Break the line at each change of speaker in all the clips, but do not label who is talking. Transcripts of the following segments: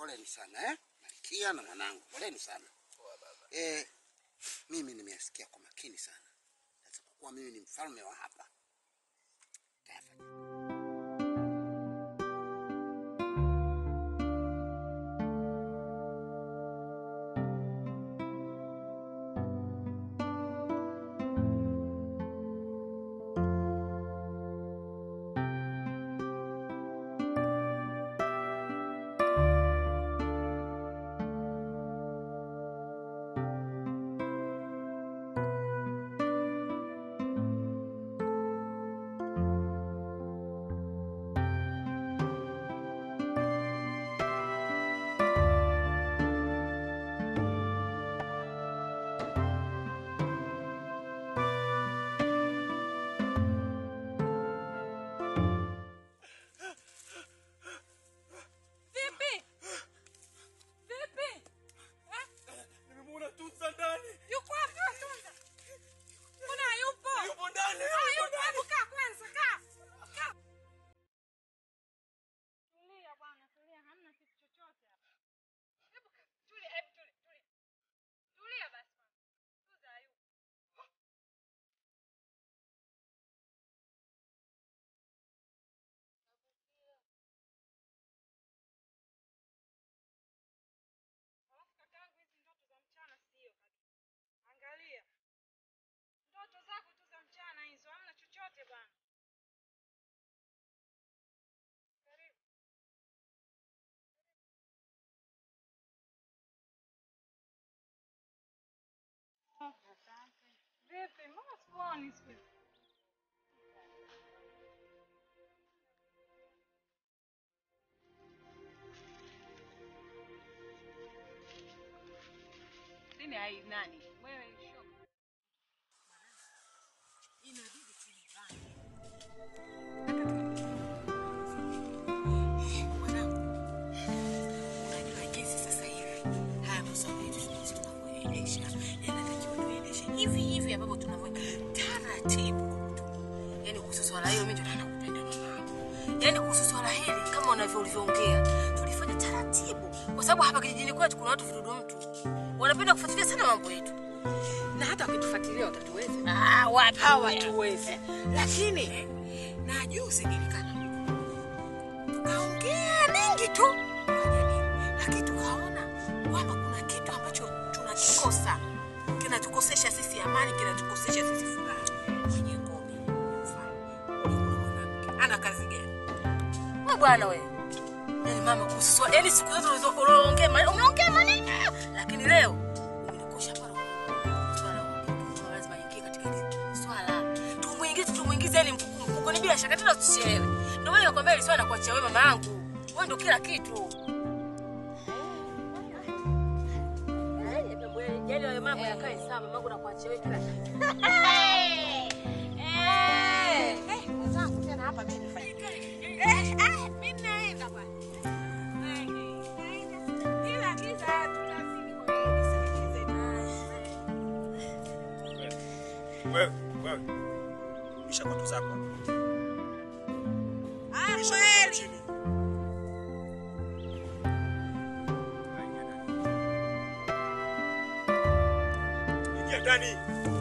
poleni sana eh? Malkia na mwanangu, poleni sana eh, mimi nimeyasikia kwa makini sana, sasa kwa kuwa mimi ni mfalme wa hapa tayafanya.
Vipi? Vipi? Eh?
Nimemuona Tunza ndani.
Yuko wapi wewe Tunza? Mbona hayupo?
Yupo ndani,
Ah,
yupo
yupo. Hebu kaa kwanza, kaa. Kaa. Tulia bwana, tulia. Hamna kitu chochote hapa. Hebu kaa. Tulia, hebu tulia, tulia. Tulia basi kwanza. Tunza hayupo. Alafu kakaangu, hizi ndoto za mchana sio kabisa. Angalia. Ndoto zako tu za mchana hizo, hamna chochote bwana. Karibu. Vipi? Mbona sikuoni siku hizi?
Sini hai nani?
Wewe shoga.
Inabidi tulipange. Unajua jinsi sasa hivi haya masomo yetu jinsi tunavyoendesha yanatakiwa tuendeshe hivi hivi ambavyo tunavyo taratibu. Yaani kuhusu swala hilo mimi ndio nakupenda mama. Yaani kuhusu swala hili kama unavyo ulivyoongea tulifanya taratibu kwa sababu hapa kijijini kwetu kuna watu vidudu mtu wanapenda kufuatilia sana mambo yetu na hata wakitufuatilia watatuweza. Ah, wapi hawatuwezi. Lakini na juzi nilikana tukaongea mengi tu kwa jamii, lakini tukaona kwamba kuna kitu ambacho tunakikosa kinatukosesha sisi amani, kinatukosesha sisi furaha. Mwenye ngome mfano, kuna mwanamke ana kazi gani? Wewe bwana wewe Yaani mama kuhusu swala, yaani siku zote ulizo- unaongea maneno, unaongea maneno, lakini leo umenikosha pale. Swala la- lazima ingie katika hili swala. Tumuingize, tumuingize yani mkukuni bila shaka tena tusielewe. Ndio maana nakwambia hili swala nakuachia wewe mama yangu. Wewe ndio kila kitu. Yaani wewe mambo yakae sawa, mamangu nakuachia wewe kila kitu.
Eh, eh, mwenzangu tena hapa mimi nifanye. Eh, ah, mimi naenda bwana. Naenda. Ila giza tunazidi kwa hiyo nisikilize na.
Wewe, wewe. Kisha kwa zako.
Ah,
Kisha kwa
kweli.
chini. Ingia ndani.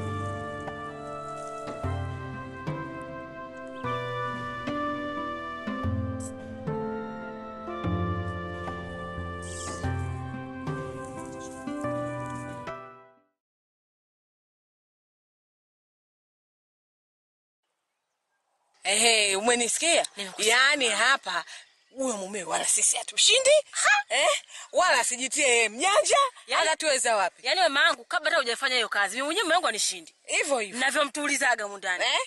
Ehe, umenisikia? Yaani hapa huyo mume wala sisi hatushindi eh? wala asijitie yeye mjanja
Yaani-
atatuweza wapi?
Yaani mama yangu kabla hata hujafanya hiyo kazi, mimi mwenyewe mume wangu anishindi.
Hivyo hivyo
Navyomtulizaga humu ndani.
eh?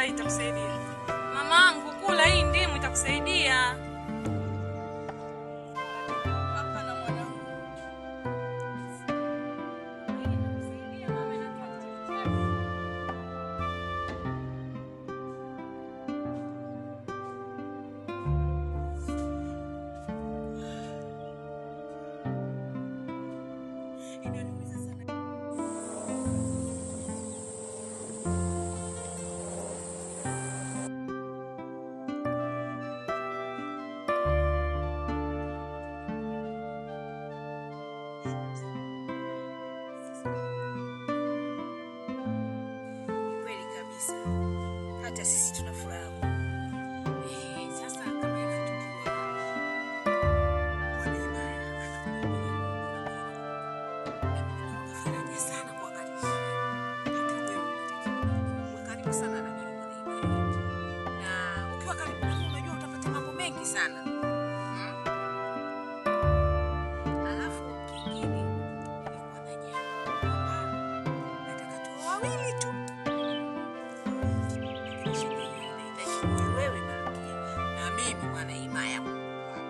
hii itakusaidia. Mamangu, kula hii ndimu itakusaidia.
Hapana mwanangu. Inaniumiza sana. Kweli kabisa, hata sisi tuna furaha. Eh, sasa kama hivi tukiwa faraja sana kwa karibu. Hata wewe unatakiwa uwe karibu sana na mimi Mwanaimani. Na ukiwa karibu nami unajua utapata mambo mengi sana. Hmm? Alafu kingine nilikuwa na jambo kwamba nataka tuwe wawili tu. Lakini shida hiyo inahitaji uwe wewe Malkia na mimi Mwanaimaya Mungu wako.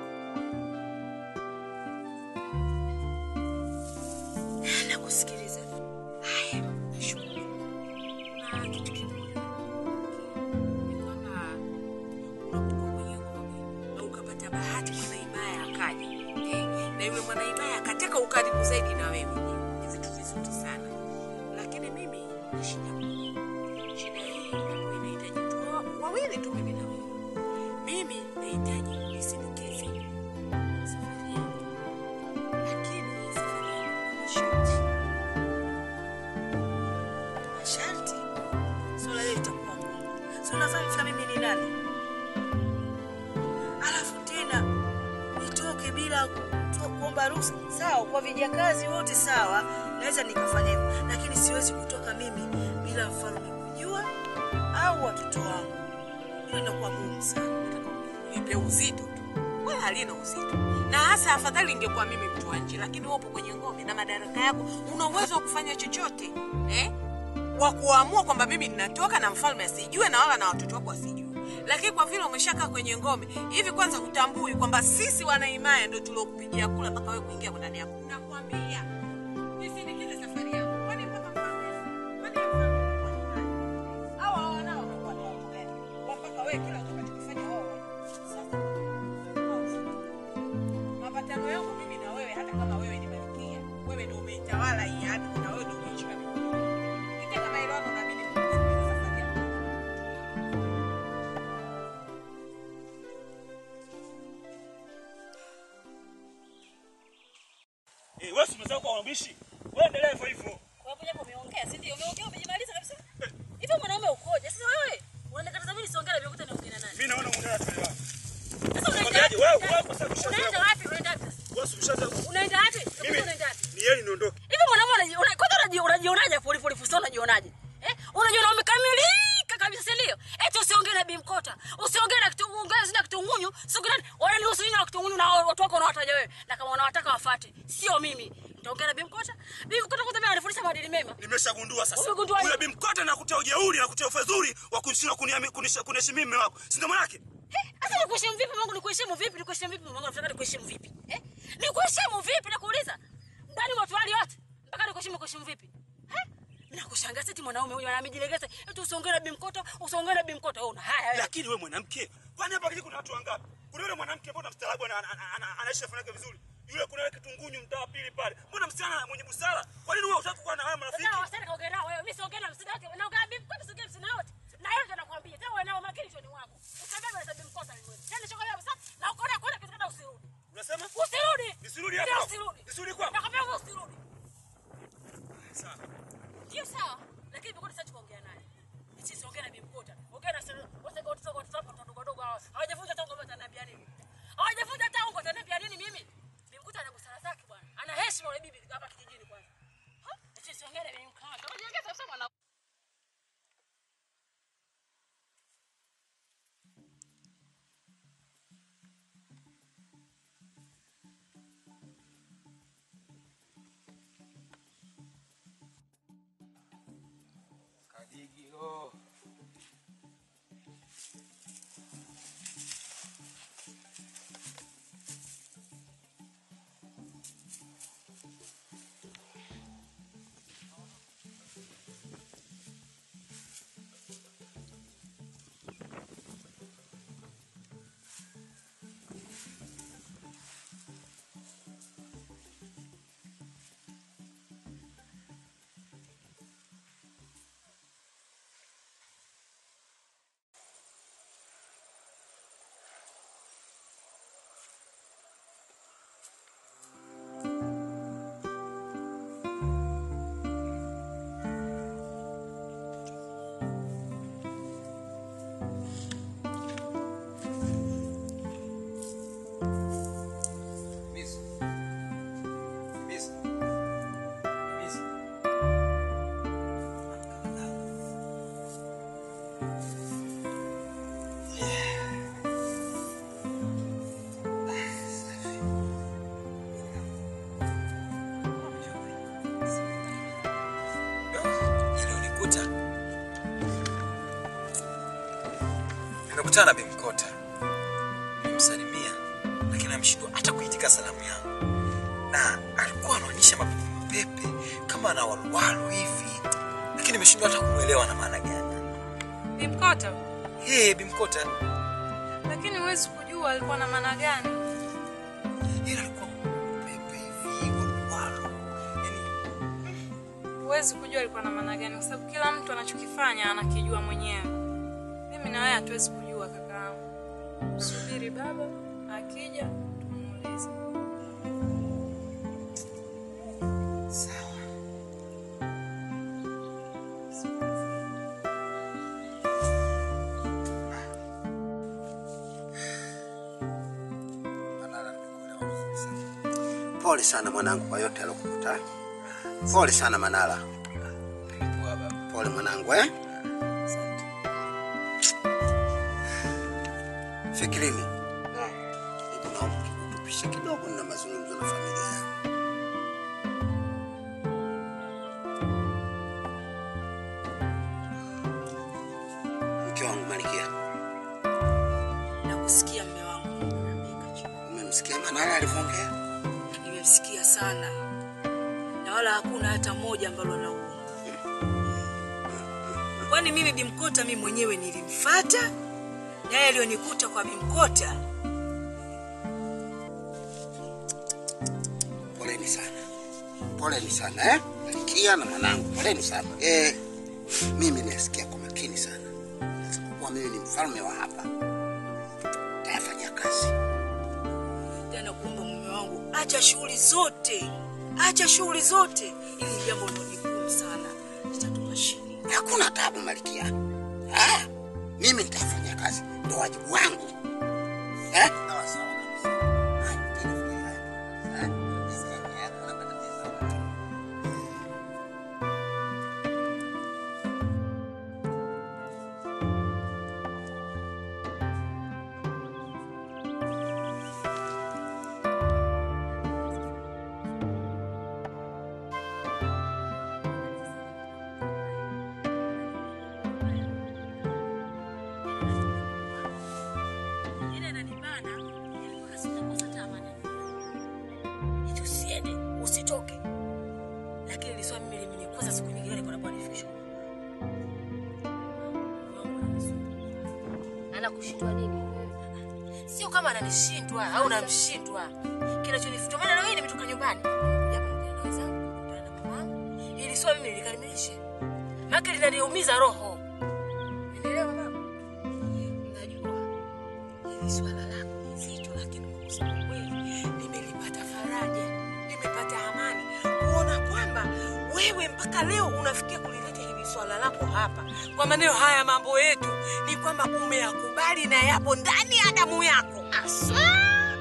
Nakusikiliza. Haya, nashukuru. Na kitu kimoja ni kwamba unapokuwa kwenye ngome na ukapata bahati mwanaimaya akaja eh, na yule mwanaimaya akataka ukaribu zaidi na wewe, ni vitu vizuri sana, lakini mimi na shida moja. Shida hii ambayo inahitaji tu wa- wawili tu, mimi na wewe. Mimi nahitaji unisindikize safari yangu, lakini safari yangu ina masharti. Masharti? Swala hili litakuwa ngumu. Si unafahamu fika mimi ni nani? Alafu tena nitoke bila ku- kuomba ruhusa. Sawa, kwa vijakazi wote sawa, naweza nikafanya hivyo, lakini siwezi kutoka mimi bila mfalme kujua au watoto wangu. Hilo inakuwa ngumu sana.
nipe uzito tu wala halina uzito na hasa afadhali ingekuwa mimi mtu wa nje lakini upo kwenye ngome na madaraka yako una uwezo wa kufanya chochote eh? wa kuamua kwamba mimi ninatoka na mfalme asijue na wala na watoto wako wasijue lakini kwa vile umeshakaa kwenye ngome hivi kwanza hutambui kwamba sisi wanaimaya ndo tuliokupigia kula mpaka wewe kuingia ndani yako nakwambia nisindikize safari yangu kwani mpaka mfalme kwani mfalme anakuwa ni nani? Hawa hawa nao wanakuwa ni watu gani? mpaka wewe kila utakachokifanya wao sasa mapatano yangu mimi na wewe hata kama wewe ni malkia wewe ndio umeitawala hii ardhi na wewe ndio umeishika mikono kitaka maelewano na mimi kusikiliza safari yangu
Eh, wewe si umesahau kwa wabishi. Wewe endelea hivyo hivyo.
Kwa hapo japo umeongea, si ndio? Umeongea umejimaliza kabisa. Hivi mwanaume ukoje? Sasa wewe unanikataza mimi nisiongee na vyokuta niongee na nani?
Mimi naona muda tuelewa.
Sasa unaenda
Mwambiaje? Wewe wewe kwa sababu
Unaenda
ushazoea.
wapi? Unaenda wapi?
Wewe si ushazoea.
Unaenda wapi?
Mimi
Mimi unaenda wapi?
ni yeye niondoke.
Hivi mwanaume unaji- una- kwanza unaji- unajionaje pole pole fuso unajionaje? Eh? Unajiona umekamilika kabisa si ndio? Eti usiongee na Bimkota. Usiongee na kitu ongea na kitu ngunyu. Siongee na wala ni usiongee na kitu ngunyu na watu wako unawataja wewe. Na kama unawataka wafuate, sio mimi. Nitaongea na Bimkota. Bimkota kwanza mimi ananifundisha maadili mema.
Nimeshagundua sasa.
Umegundua nini?
Yule bimkota na kutia ujeuri na kutia ufedhuri wa kunishinda kuniami kunisha kuniheshimu mume wako. Si ndio maana yake?
Sasa nikuheshimu vipi Mungu? Nikuheshimu vipi? Nikuheshimu vipi Mungu? Nataka nikuheshimu vipi? Eh? Nikuheshimu vipi nakuuliza? Ndani watu wali wote. Mpaka nikuheshimu kuheshimu vipi? Eh? Nakushangaa sasa mwanaume huyu anajilegeza. Eti usiongee na Bimkoto, usiongee na Bimkoto. Wewe una haya wewe.
Lakini wewe mwanamke, kwani hapa kijiji kuna watu wangapi? Kuna yule mwanamke mbona mstaarabu ana- ana- ana- anaishi na fanaka vizuri. Yule kuna yule kitungunyu mtaa wa pili pale. Mbona msichana mwenye busara? Kwa nini wewe unataka kuwa na wewe marafiki?
Sasa wasichana kaongea nao wewe. Mimi siongee na msida wake. Naongea na Bimkoto, siongee na msida wote. Na yeye ndo nakwambia. Tena wewe nao makini choni mwako. Usibebe na Bimkoto ni wewe. Tena chokolea sasa. Na ukaona kuna kitu kada usirudi.
Unasema?
Usirudi.
Nisirudi
Ndio,
hapo?
Usirudi.
Nisirudi kwako?
Nakwambia wewe usirudi.
Sawa.
Ndio sawa, lakini Bimkota sasa tukaongea naye. Sisi ongea na Bimkota. Ongea na sasa watu watu watu watu wadogo wadogo hawa. Hawajafunza hata ngoma ataniambia nini. Hawajafunza hata ngoma ataniambia nini mimi. Bimkota ana busara zake bwana. Ana heshima yule bibi hapa kijijini kwanza. Ha? Sisi ongea na Bimkota. Unajiongea sasa mwana.
nilikutana na Bimkota, nilimsalimia, lakini ameshindwa hata kuitika salamu yangu, na alikuwa anaonyesha mapepe kama ana waluwalu hivi, lakini nimeshindwa hata kumwelewa na maana gani.
Bimkota,
Hey, Bimkota
lakini huwezi kujua alikuwa na maana gani.
yeye alikuwa pepe hivi waluwalu, yani
Huwezi kujua alikuwa na maana gani, kwa sababu kila mtu anachokifanya anakijua mwenyewe. Mimi na wewe hatuwezi kujua kakaangu. Subiri baba akija tumuulize.
Sawa. Manara, nimekuelewa vizuri sana. Pole sana mwanangu kwa yote alokukuta. Pole sana Manara.
poa baba.
Pole mwanangu eh? Fikirini. Hebu naomba kikutupishe kidogo na mazungumzo na familia yangu. Mke wangu Malkia,
Nakusikia mme wangu.
umemsikia Manara alivyoongea?
Nimemsikia sana, na wala hakuna hata moja ambalo nauma. Kwani mimi Bimkota mimi mwenyewe nilimfata, naye aliyonikuta kwa Bimkota
Poleni sana, poleni sana eh? Malkia na mwanangu, poleni sana eh. Mimi nasikia kwa makini sana, kwa mimi ni mfalme wa hapa, tayafanyia kazi.
tena kuomba mume wangu, acha shughuli zote, acha shughuli zote, ili ni jambo ni gumu sana, litatupa shida.
Hakuna tabu Malkia. Ah, mimi nitafanya kazi, ndo wajibu wangu eh? Sawa sawa kabisa. Haya, tena fikiria haya. Eh? Sasa, hakuna matatizo.
Ile inanibana, nilikuwa nasema kosa tamani. Eti usiende, usitoke. Lakini nilisema mimi limenikosa siku nyingine nilikuwa napata nifikisho.
Anakushindwa nini?
Sio kama ananishindwa au namshindwa. Kinachonifuta maana leo hii nimetoka nyumbani. Nimekuja hapa ndio na wenzangu, kukutana na mamangu. Ili swali mimi nilikamilishe. Maana linaniumiza roho. Unaelewa mama? Najua hili swala lako ni zito, lakini kwa kusema kweli nimelipata faraja, nimepata amani kuona kwamba wewe mpaka leo unafikia kulileta hili swala lako hapa. Kwa maneno haya, mambo yetu ni kwamba umeyakubali na yapo ndani ya damu yako. Aswa!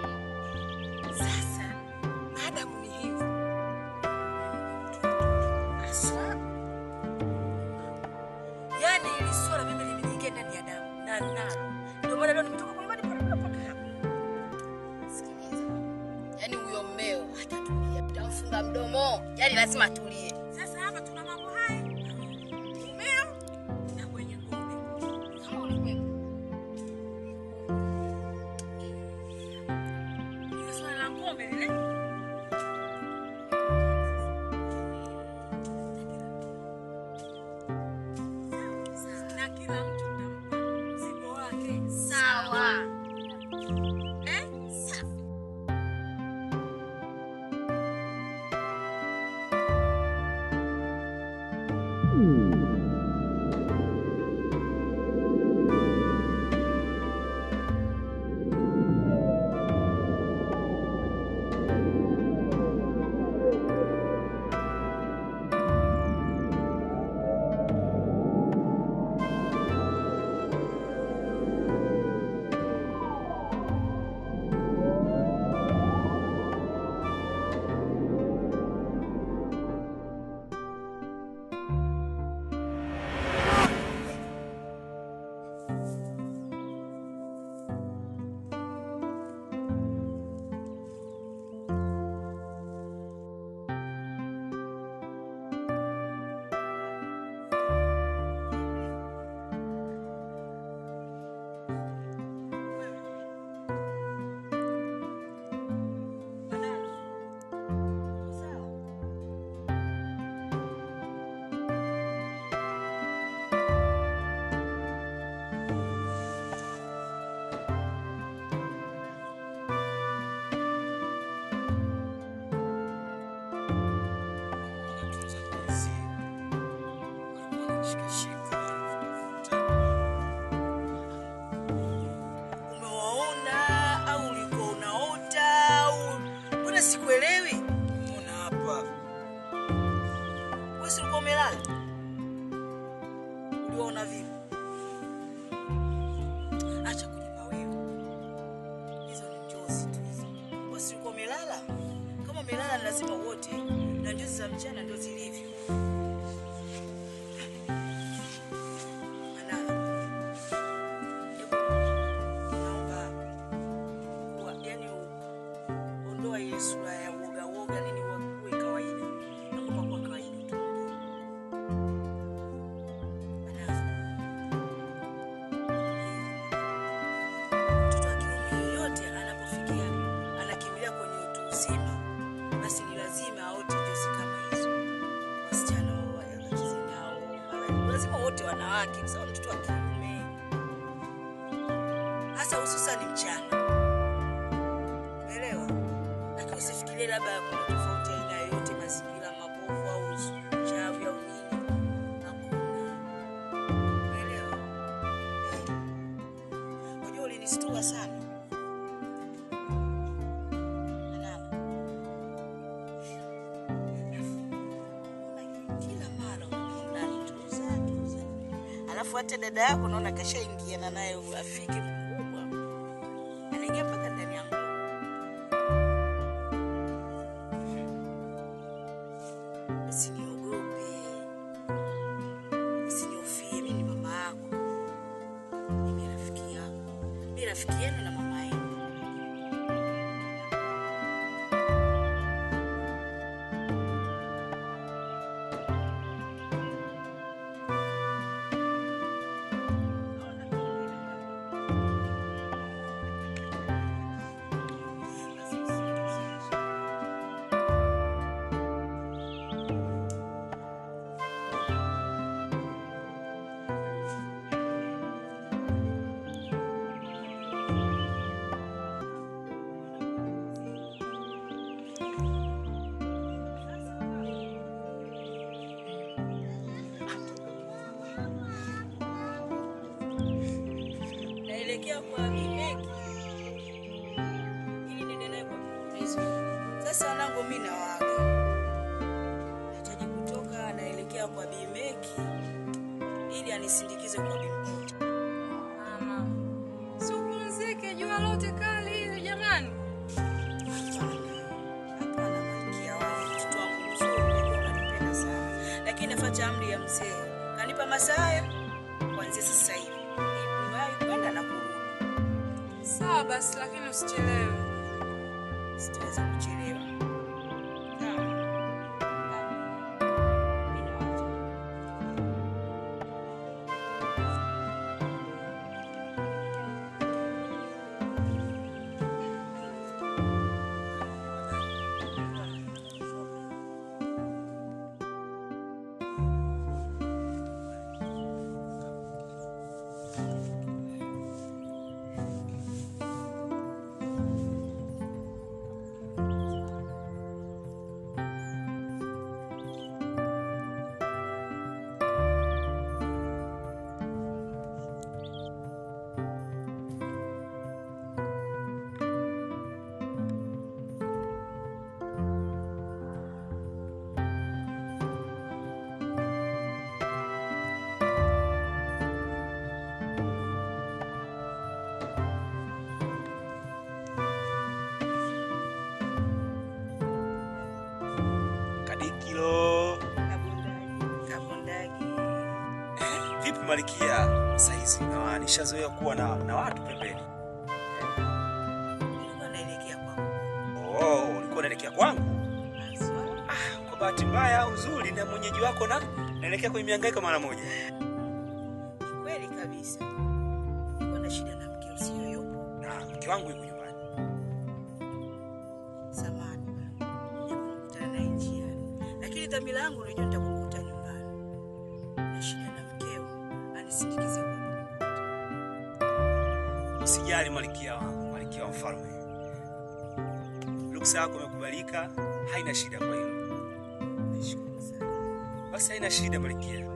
Sasa maadamu ni hivyo, aswa, yani hili swala mimi limeniingia ndani ya damu na nalo, ndio maana leo nimetoka kwa nyumbani mpaka mpaka hapa.
Sikiliza. Yaani huyo mmeo hatatulia. Utamfunga mdomo. Yaani lazima atulie.
Sasa hapa tuna mambo haya, umeo na kwenye ngome.
Kama ulikuwepo.
Ile swala la ngome lile na kila mtu tampa mzigo wake
Sawa.
eh?
wamelala lazima wote, na njozi za mchana ndo zilivyo. Manara, hebu naomba kuwa, yani ondoa ile sura ya uoga uoga nini, uwe kawaida, naomba kuwa kawaida tu. Manara, mtoto wa kiume yoyote anapofikia anakimbilia kwenye utu uzima, basi ni lazima aote njozi kama hizo. Wasichana wacheze nao, mara- lazima wote wanawake, kwa sababu mtoto wa kiume, hasa hususani mchana, umeelewa? Lakini usifikirie labda kuna tofauti ya aina yoyote, mazingira mabovu au uchawi au nini. Hakuna, umeelewa? Eh. Unajua ulinistua sana. Malala. Mbona Kila mara unanituza tuza. Alafu hata dada yako naona kashaingiana naye urafiki mkubwa. Anaingia mpaka ndani yangu. Usiniogope. Usinihofie, mimi ni mama yako. Mimi rafiki yako. Mimi rafiki yenu na mama yenu. naelekea kwa Bimeki ili niendelee kwa mfululizo. Sasa wanangu, mimi nawaaga, nahitaji kutoka, naelekea kwa Bimeki ili anisindikize kwa Bimkuta.
Mama, si upumzike, jua lote kali hili jamani.
Hapana, malkia wangu, mtoto wangu mzuri, najua unanipenda sana, lakini nafuata amri ya mzee, kanipa masaa haya kuanzia sasa hivi ili niwahi kwenda na kurudi.
Sawa basi, lakini usichelewe.
sitaweza kuchelewa. Sawa. Sawa. Mimi nawacha.
Kadikilo.
Kabondagi. Kabondagi.
Vipi Malikia? Saizi na nishazoea kuwa na, na watu pembeni.
Nilikuwa naelekea kwako.
Oh, ulikuwa unaelekea kwangu?
Haswa.
Ah, kwa bahati mbaya au nzuri na mwenyeji wako na naelekea kwenye mihangaiko mara moja.
Ni kweli kabisa. Nilikuwa na shida na mke usio yupo.
Na mke wangu yuko nyumbani.
Samani bana. Nikakutana naye njiani. Lakini dhamira yangu unajua nitakukuta nyumbani. Na shida na mkeo anisindikize kwa
Usijali Malikia wangu, Malikia wa mfalme. Ruksa yako imekubalika, haina shida kwa hilo.
Nashukuru sana.
Basi haina shida Malikia.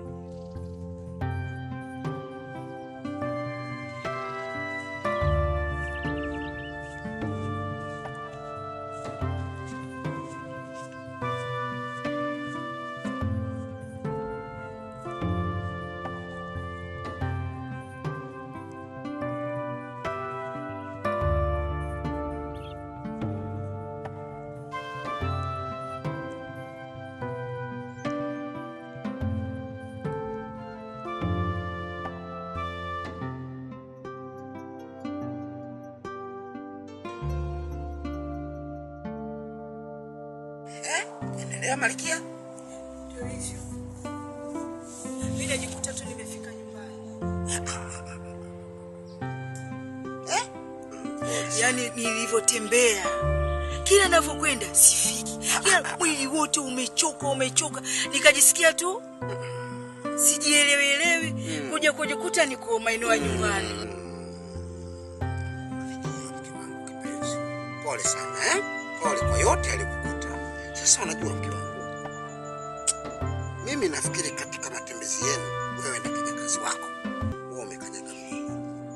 Eh? Endelea Malkia.
Ndio hivyo. Mimi najikuta tu nimefika nyumbani.
Eh?
yaani nilivyotembea kila navyokwenda sifiki kila mwili wote umechoka umechoka nikajisikia tu sijielewielewi kuja kujikuta niko maeneo ya nyumbani
Mke wangu kipenzi. Pole sana eh? Pole kwa yote alikukuta. Sasa unajua mke wangu, mimi nafikiri katika matembezi yenu wewe na kijakazi wako wewe umekanyaga mlima.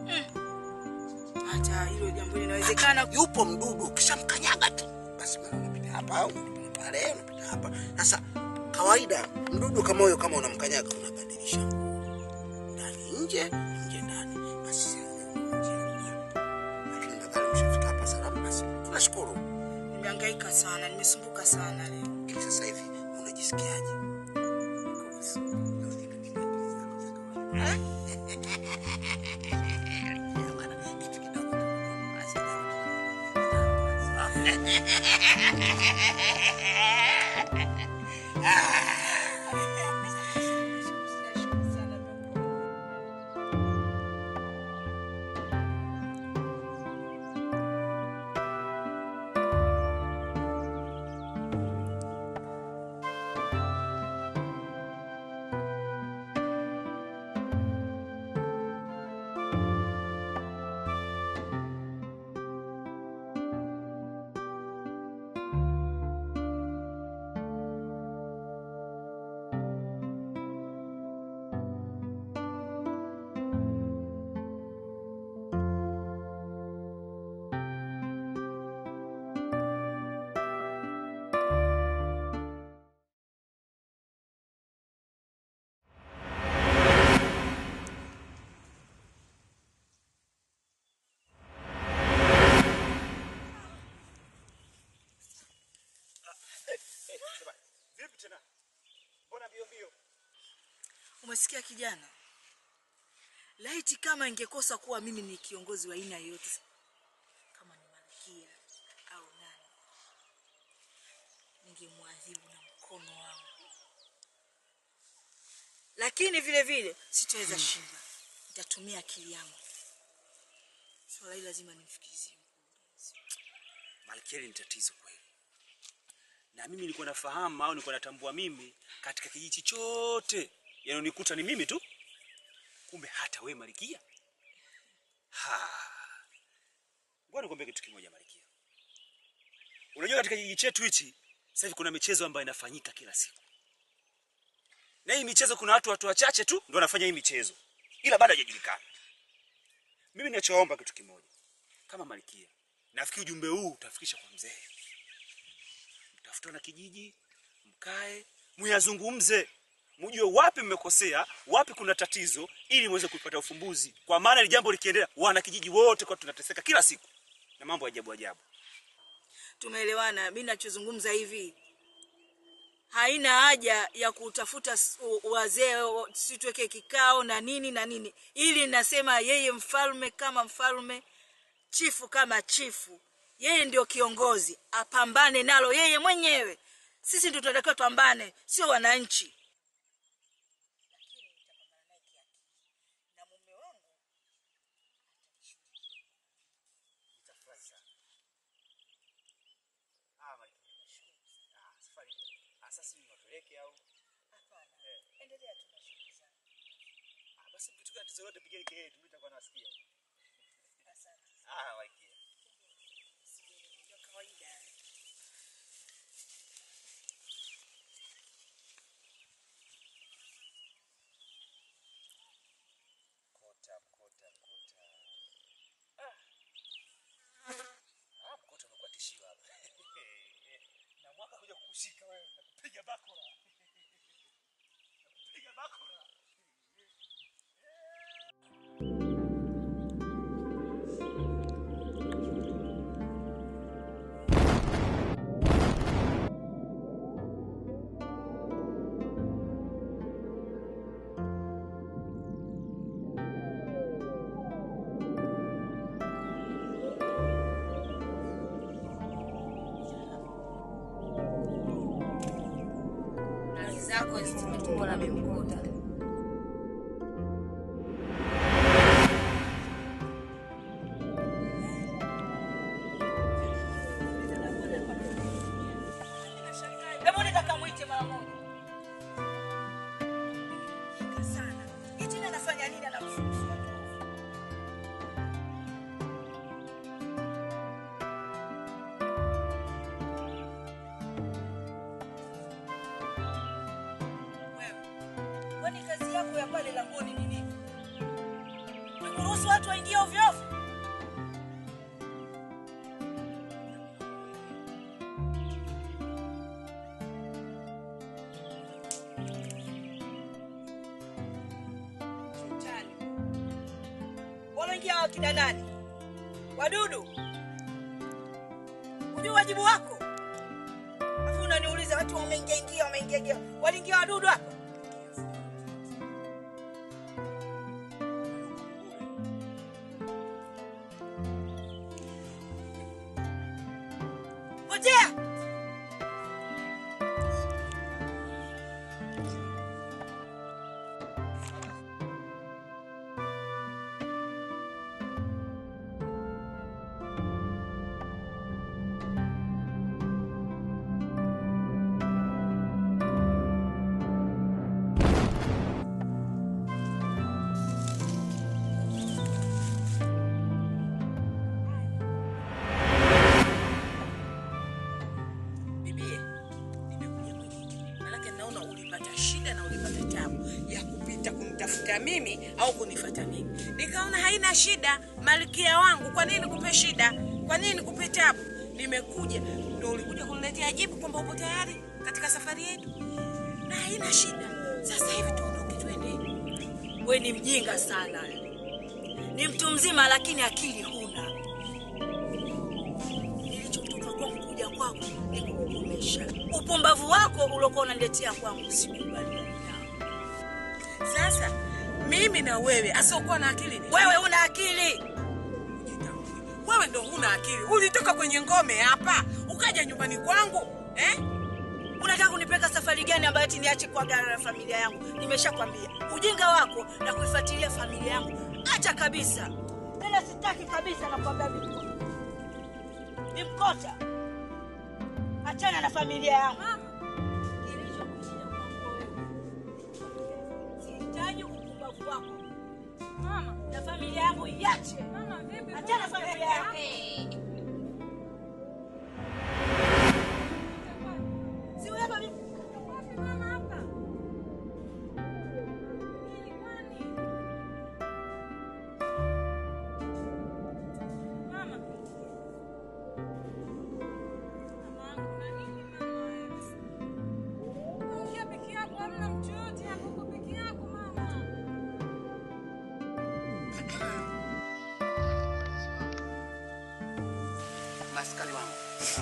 hata hilo jambo linawezekana
Yupo mdudu, ukishamkanyaga tu basi mara unapita hapa, unapita pale, unapita hapa. Sasa kawaida mdudu kama huyo, kama unamkanyaga unabadilisha nguo. ndani nje, nje ndani, basi sasa njia ya nyumbani. Lakini madhara mshafika hapa salama, basi tunashukuru.
nimehangaika sana nimesumbuka sana leo
Lakini sasa hivi unajisikiaje?
Vipi tena? Mbona mbio mbio?
umesikia kijana laiti kama ingekosa kuwa mimi ni kiongozi wa aina yoyote kama ni malkia au nani ningemwadhibu na mkono wangu lakini vile vile sitaweza shinda nitatumia akili yangu swala hili lazima nimfikizie
Malkia ni tatizo kweli. Na mimi nilikuwa nafahamu au nilikuwa natambua mimi katika kijiji chote yanonikuta ni mimi tu. Kumbe hata we Malkia. Ha. Ngoja nikwambie kitu kimoja Malkia. Unajua katika kijiji chetu hichi sasa hivi kuna michezo ambayo inafanyika kila siku. Na hii michezo kuna watu watu wachache tu ndio wanafanya hii michezo. Ila bado hajajulikana. Mimi ninachoomba kitu kimoja. Kama Malkia, nafikiri ujumbe huu utafikisha kwa mzee. Mtafutana kijiji, mkae, muyazungumze, mjue wapi mmekosea, wapi kuna tatizo, ili muweze kupata ufumbuzi. Kwa maana ili jambo likiendelea, wana kijiji wote kwa tunateseka kila siku na mambo ya ajabu ajabu.
tumeelewana mi nachozungumza hivi haina haja ya kutafuta s- u- wazee o- si tuweke kikao na nini na nini ili nasema yeye mfalme kama mfalme chifu kama chifu yeye ndio kiongozi apambane nalo yeye mwenyewe sisi ndio tunatakiwa tupambane sio wananchi
Basi kitu gani tatizo lote, pigeni kelele, mimi nitakuwa nasikia. Ah, waikia. Mkota, mkota, mkota. Ah. Ah, mkota umekuwa tishio hapa. Na mwaka kuja kukushika wewe, nakupiga bakora. Nakupiga bakora.
zako hizi zimetumbwa na bimkota. Hebu nenda kamwite mara moja.
sana. Eti yeye anafanya nini anamfundisha tu? Wewe, kwani kazi yako ya pale langoni ni nini? Ni kuruhusu watu waingie ovyo ovyo? Sultani. Wanaingia wakina nani? Wadudu. Hujui wajibu wako? Alafu unaniuliza watu wameingia ingia wameingia ingia. Waliingia wadudu hapa? Potea! Bibie, nimekuja mwenyewe. Maanake naona ulipata shida na ulipata tabu ya kupita kunitafuta mimi au kunifata mimi. Nikaona haina shida, malkia wangu, kwa nini nikupe shida? Kwa nini nikupe tabu? Nimekuja ndio ulikuja kuniletea jibu kwamba upo tayari katika safari yetu, na haina shida. Sasa hivi tuondoke, twende.
We ni mjinga sana, ni mtu mzima lakini akili huna. Nilichotoka kwangu kuja kwako ni kukukomesha upumbavu wako uliokuwa unaniletea kwangu, sikubaliani nao.
Sasa mimi na wewe asiokuwa na akili ni
Wewe una akili
wewe ndo huna akili. Ulitoka kwenye ngome hapa ukaja nyumbani kwangu eh?
unataka kunipeleka safari gani ambayo ati niache kuagana na familia yangu? Nimeshakwambia ujinga wako na kuifuatilia familia yangu, acha kabisa. Tena sitaki kabisa, nakwambia Bimkota, Bimkota, achana na familia yangu. Kilichokushia kwako wewe, sihitaji upumbavu wako
Mama,
na familia yangu iache.
mama vipi?
Achana na familia yangu. Si wewe Bimkota.
Wapi mama hapa? Nini kwani? Mama. Mama, kuna nini mama wewe? Ongea peke yako, hamna mtu yote hapo, uko peke yako mama.
maskari wangu,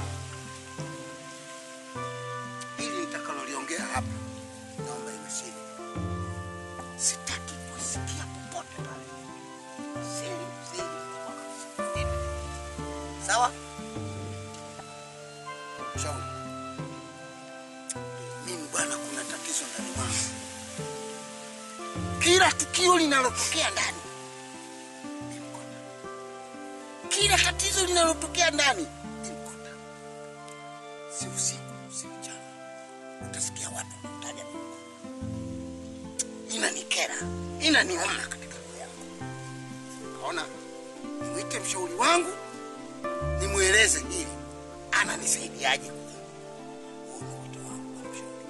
hili nitakaloliongea hapa, naomba iwe siri. Sitaki kusikia popote pale, siri, siri, siri. Sawa? Shauri mimi bwana, kuna tatizo ndani mwangu. Kila tukio linalotokea ndani kila tatizo linalotokea ndani Bimkota. si usiku si mchana utasikia watu wanamtaja Bimkota. inanikera inaniuma katika roho yangu kaona nimwite mshauri wangu nimweleze hili ananisaidiaje Huu ni wito wangu kwa mshauri.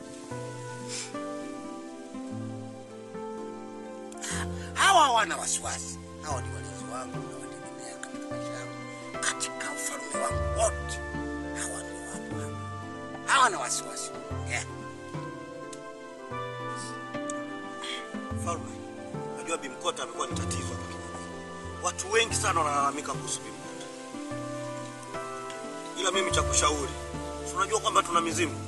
hawa hawana wasiwasi hawa ni walinzi wangu nawategemea katika maisha yangu katika ufalme wangu wote hawa ndio wapo hapa hawana wasiwasi yeah.
Mfalme, najua Bimkota amekuwa ni tatizo hapa kijijini. Watu wengi sana wanalalamika kuhusu Bimkota, ila mimi cha kushauri, si unajua kwamba tuna mizimu,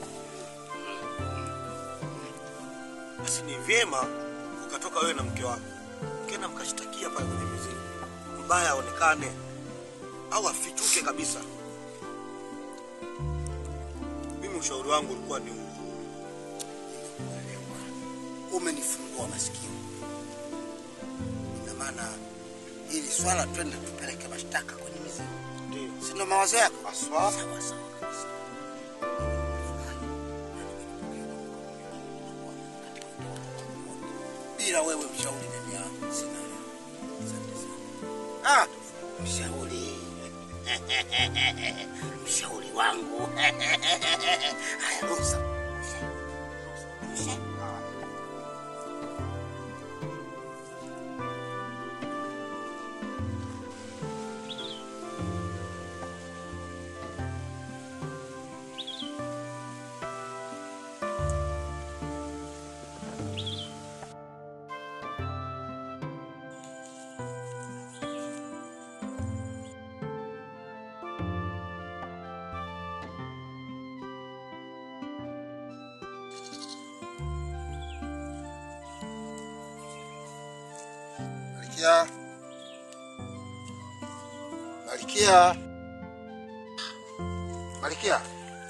basi ni vyema ukatoka wewe na mke wako kena mkashtakia pale kwenye mizimu, mbaya aonekane au afichuke kabisa. Mimi ushauri wangu ulikuwa ni huu,
umenifungua masikio. Ina maana hili swala twende tupeleke mashtaka kwenye mizimu,
Ndio.
si ndio mawazo yako?
Haswa.
Sawa sawa kabisa. Bila wewe mshauri ndani yangu sina. Asante sana. Ah, mshauri. mshauri wangu. Haya, ruhusa. Ruhusa. Malikia. Malikia. Malikia.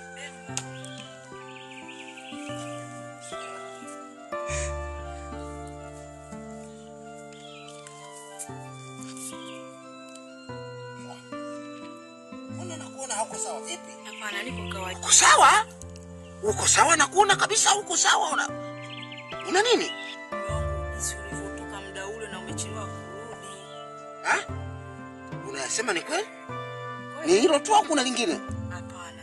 Mbona nakuona hauko sawa vipi?
Hapana, niko kawaida.
Uko sawa? Uko sawa nakuona kabisa uko sawa una una nini?
Mume wangu, jinsi ulivyotoka muda ule na umechelewa kurudi.
Ha? Unasema ni kweli? Ni hilo tu au kuna lingine?
Hapana.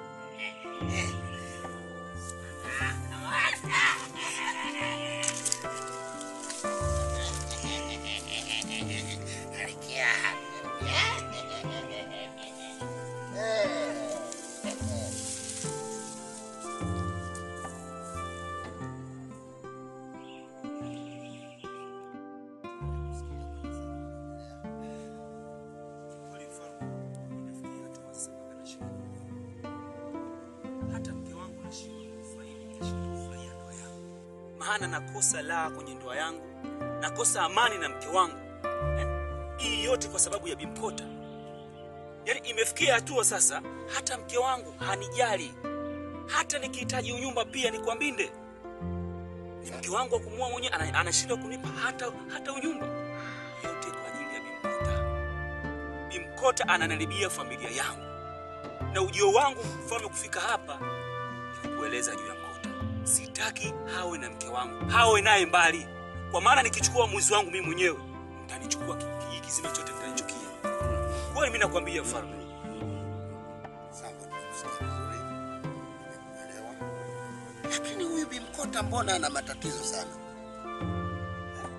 Kweli mfalme, inafikia hatua sasa mpaka nashindwa kuoa. Hata mke wangu nashindwa kufurahia, nashindwa kufurahia ndoa yangu, maana nakosa raha kwenye ndoa yangu, nakosa amani na mke wangu eh? Hii yote kwa sababu ya Bimkota. Yaani imefikia hatua sasa, hata mke wangu hanijali, hata nikihitaji unyumba pia nikwambinde ni mke wangu wa kumua mwenyewe ana- anashindwa kunipa hata, hata unyumba yote kwa ajili ya Bimkota. Bimkota ananaribia familia yangu, na ujio wangu mfalme kufika hapa ni kukueleza juu ya Mkota. Sitaki hawe na mke wangu, hawe naye mbali, kwa maana nikichukua uamuzi wangu mimi mwenyewe mtanichukua ki- kijiji kizima chote mtanichukia. Kweli mimi nakwambia mfalme.
Sawa, nimekusikia vizuri. Nimekuelewa. Lakini huyu Bimkota mbona ana matatizo sana? Eh?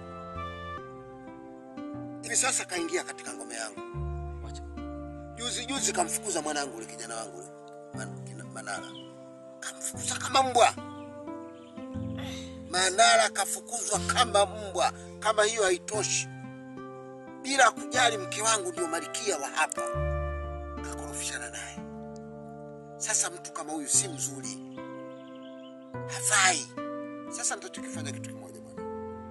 Hivi sasa kaingia katika ngome yangu.
Wacha.
Juzi juzi kamfukuza mwanangu yule kijana wangu yule, Man- kina- Manara. Kamfukuza kama mbwa. Manara kafukuzwa kama mbwa. Kama hiyo haitoshi, bila kujali mke wangu ndio malikia wa hapa, kakorofishana naye. Sasa mtu kama huyu si mzuri, hafai. Sasa nitachokifanya kitu kimoja bwana,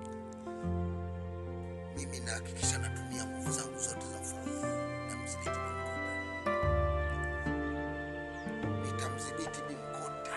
mimi nahakikisha natumia nguvu zangu zote za ufalme na mdhibiti Bimkota. Nitamdhibiti Bimkota,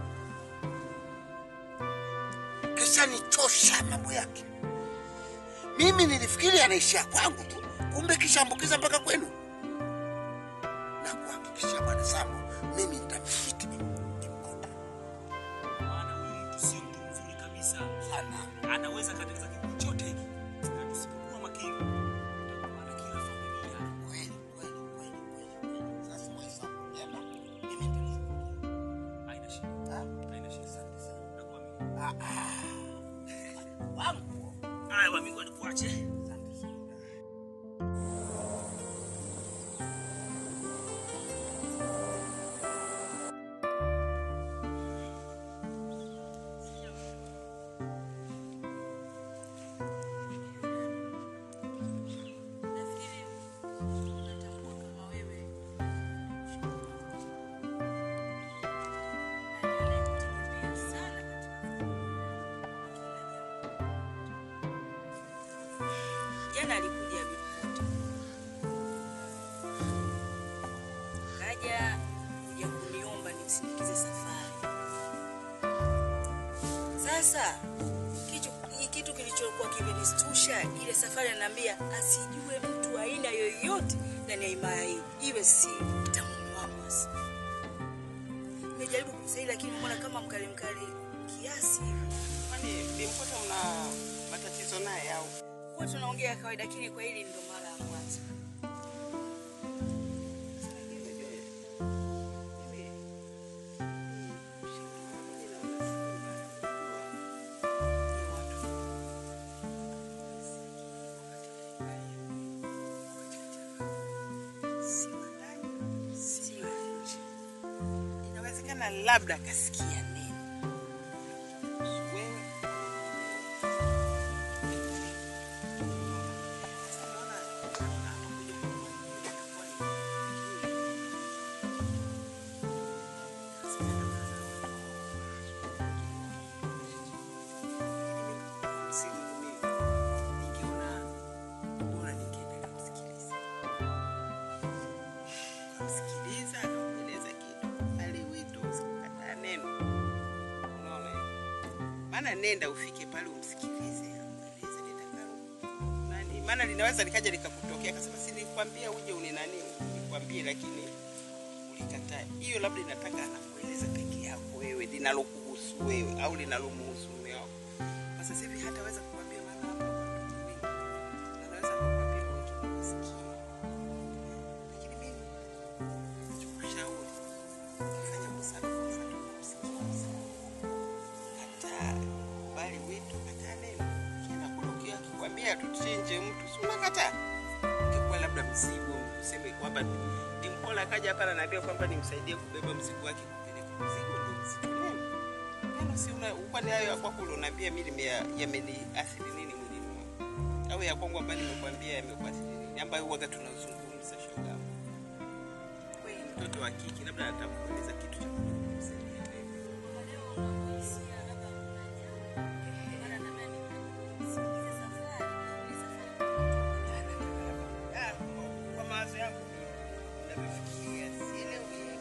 kisha nichosha mambo yake. Mimi nilifikiri anaishia kwangu tu, kumbe kishaambukiza mpaka kwenu. Na kuhakikisha bwana Sambo, mimi nitamdhibiti Bim- Bimkota
Maana huyu mtu sio mtu mzuri kabisa.
sana.
Anaweza katika kijiji chote hiki. Na tusipokuwa makini, tutakuwa na kila familia.
Kweli kweli kweli kweli kweli. Sasa wewe Sambo, nenda, mimi nitamdhibiti.
Haina shida.
Ah,
Haina shida.
asante sana.
Nakuamini.
Ah, ah. Wangu.
Haya, wa Mungu anakuache.
Asante sana.
Nafikiri unatambua kama wewe anayekutegemea sana katika jana alikuja Bimkota, kaja kuja kuniomba nimsindikize safari. Sasa kilichokuwa kimenistusha ile safari, ananiambia asijue mtu aina yoyote ndani ya himaya hii, iwe si tamume wangu. Basi nimejaribu kumsaidia, lakini mbona kama mkali mkali kiasi hivi.
Kwani Bimpoto mna matatizo naye au?
Huwa tunaongea kawaida, lakini kwa hili ndo mara ya kwanza.
Inawezekana labda akasikia neno. Wewe Kamsikiliza, akamweleza kitu. Ali wito usikataa neno. Unaona? eh? Maana nenda ufike pale umsikilize, amweleze litakalo. Nani? Maana linaweza likaja likakutokea akasema si nilikwambia uje uni nani nikwambie lakini ulikataa. Hiyo labda inataka anakueleza peke yako wewe linalokuhusu wewe au linalomhusu mume wako. Kwa sasa hivi hataweza kukwambia maana hapa watu wengi. Anaweza kukwambia wengine wasikie. Lakini mimi nachokushauri fanya busara kwa mfano kumsikiliza. Hata bali wito kataa neno. Kila kurukia akikwambia tuchinje mtu si unakataa. Ingekuwa labda mzigo useme kwamba Dimpola akaja hapa ananiambia kwamba nimsaidie kubeba mzigo wake kupeleka mzigo ndio mzigo neno. Neno si una kwani hayo ya kwako unaniambia mimi nimeya- yameniathiri nini mwilini mwangu? Au ya kwangu ambayo nimekwambia yamekuathiri nini ambayo huwaga tunazungumza shoga. Wewe ni mtoto wa kike labda atakueleza kitu cha kumsaidia wewe. Ah, kwa mawazo yangu ninavyofikiria sielewi.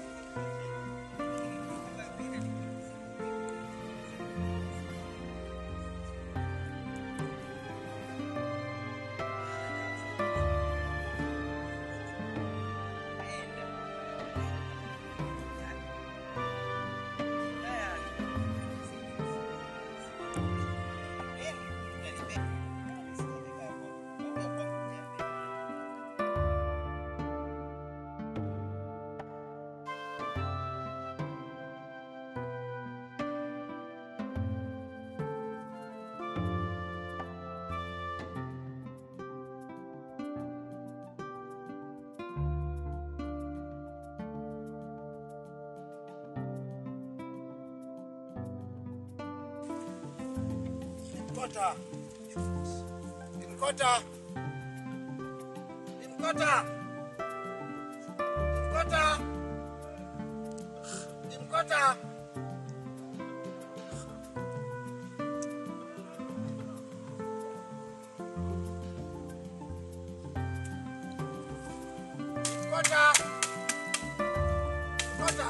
Mkota. Mkota. Mkota. Mkota. Mkota. Mkota. Mkota.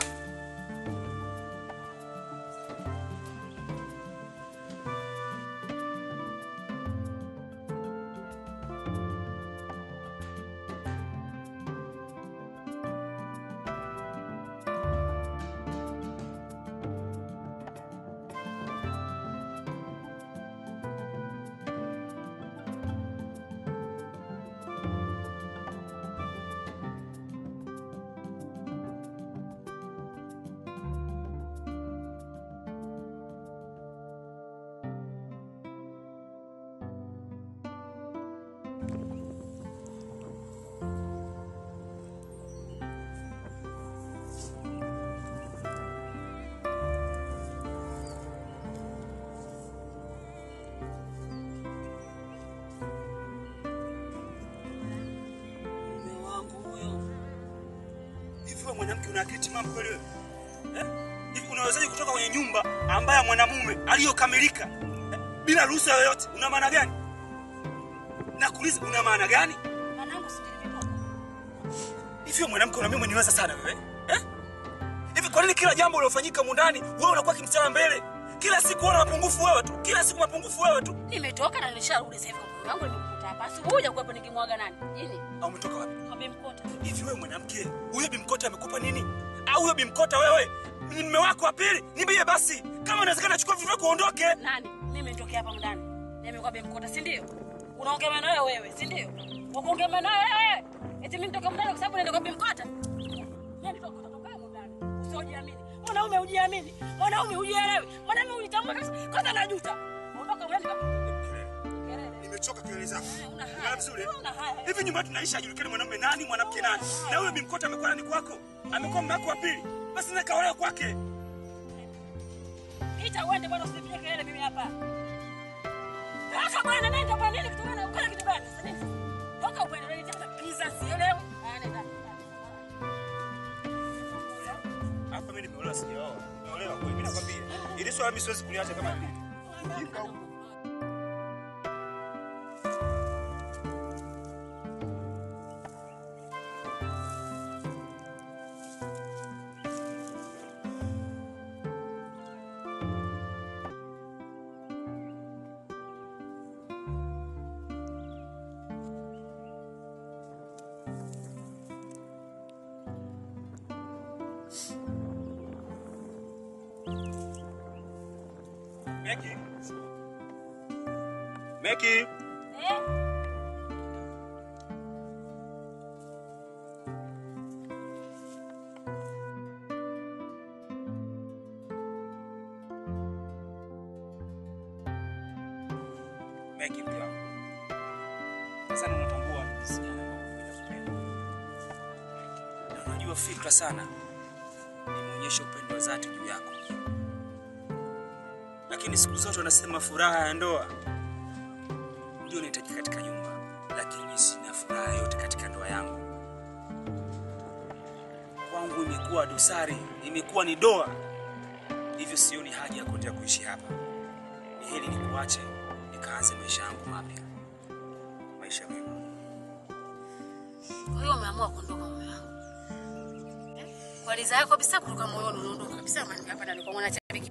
Mume wangu huyo.
Hivi wewe mwanamke una akili timamu kweli wewe? Eh? Hivi unawezaje kutoka kwenye nyumba ambayo mwanamume aliyokamilika eh, bila ruhusa yoyote? Una maana gani? Nakuuliza una maana gani?
Mwanangu si nilivyotoka.
Hivi wewe mwanamke unaambia umeniweza sana wewe? Eh? Hivi kwa nini kila jambo lilofanyika mundani wewe unakuwa kimstara mbele? Kila siku wana mapungufu wewe tu, kila siku mapungufu wewe tu.
Nimetoka na nisharudi sasa hivi kwa mume wangu nimekuta hapa. Asubuhi ya kuwepo nikimwaga nani? Jini.
Au umetoka wapi?
Kwa Bimkota.
Hivi wewe mwanamke, huyo Bimkota amekupa nini? Au huyo Bimkota wewe ni mume wako wa pili? Niambie basi. Kama inawezekana chukua vitu vyako uondoke.
Nani? Mimi nitokea hapa ndani. Mimi kwa Bimkota, si ndio? Unaongea maneno wewe wewe, si ndio? Unaongea maneno wewe. Eti mimi nitoka ndani kwa sababu naenda kwa Bimkota. Mimi nitoka kutoka huko ndani. Usijiamini. Mwanaume ujiamini. Mwanaume ujielewi. Mwanaume ujitambue kabisa. Kwanza najuta. Ondoka uende kwa
Nimechoka kelele zako.
Una haya.
Unaona vizuri?
Una haya.
Hivi nyumba tunaisha ajulikane mwanamume nani, mwanamke nani. Na huyo Bimkota amekuwa nani kwako? Amekuwa mume wako wa pili. Basi na kaolewa kwake.
Ita uende bwana usipige kelele mimi hapa. Toka bwana nenda kwa nini kitu gani? Ukala kitu gani? Sasa nini? Toka upende nini tena pizza sielewi. Ah nenda.
Hapa mimi nimeolewa sijaoa. Nimeolewa kweli. Mimi nakwambia. Ili swala mimi siwezi kuliacha kama hivi. Jinga huko. Meki. Meki.
Eh?
Meki mke wangu. Sasa ndo unatambua ni jinsi gani ambavyo mimi nakupenda. Na unajua fikra sana nimeonyesha upendo wa dhati juu yako. Lakini siku zote wanasema furaha ya ndoa ndio inahitajika katika nyumba, lakini sina furaha yote katika ndoa yangu. Kwangu imekuwa dosari, imekuwa ni doa, hivyo sioni haja ya kuendelea kuishi hapa. Ni heri nikuache nikaanze maisha yangu mapya, maisha mema.
Kwa hiyo umeamua kuondoka mume wangu. Eh? Kwa ridhaa yako kabisa kutoka moyoni unaondoka kabisa maana hapa ndani kwa mwana chabiki.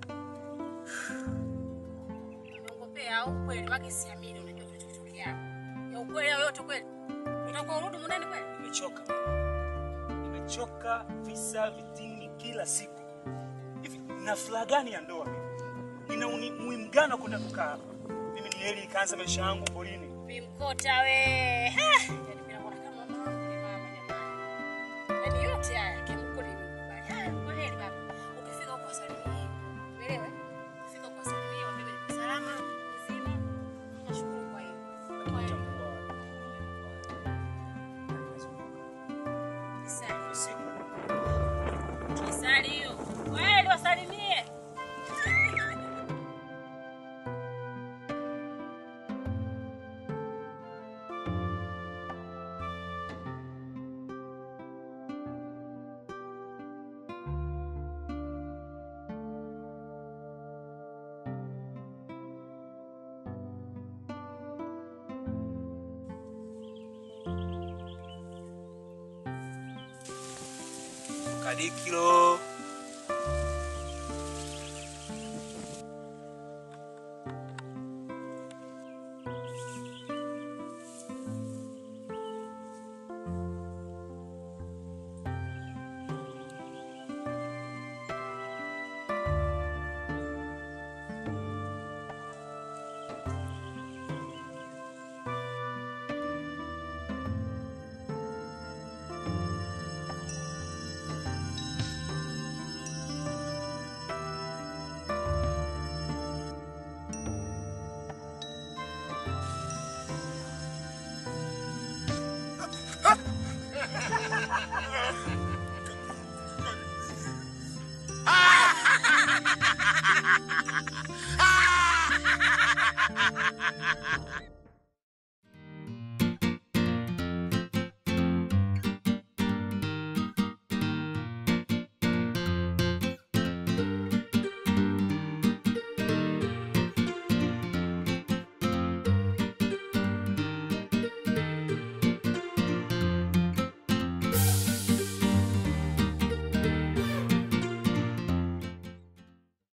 Unaongopea au kweli maki siamini unajua kilichotokea. Ya ukweli au yote kweli. Utakuwa urudi mundani kweli?
Nimechoka, nimechoka visa vitingi kila siku. Hivi na furaha gani ya ndoa mimi? Nina uni- umuhimu gani wa kwenda kukaa hapa? Mimi ni heri nikaanza maisha yangu porini.
Bimkota we. Ha! Yaani mimi naona kama mama wangu ni mama jamani. Yaani yote haya kimko nimekubali. Haya, kwa heri baba. Ukifika huko salimia. Umeelewa? Ukifika huko salimia, waambie niko salama, mzima. Nashukuru kwa hiyo. Kwa hiyo. Kisali. Kisali hiyo. Kweli wasalimie.
Kadikilo